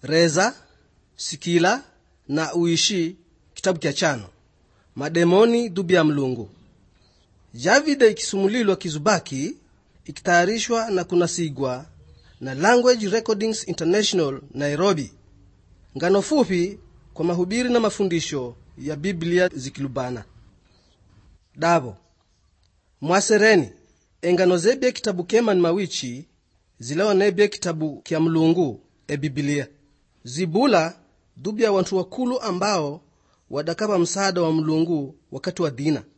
reza sikila na uishi kitabu kya chano mademoni dhubi ya mlungu javide ikisumulilwa kizubaki ikitayarishwa na kunasigwa na language recordings international nairobi ngano fupi kwa mahubiri na mafundisho ya biblia zikilubana davo mwasereni engano zebye kitabu kemani mawichi zileonebye kitabu kya mlungu ebibilia zibula dhubi ya wantu wakulu ambao wadakava msaada wa mlungu wakati wa dina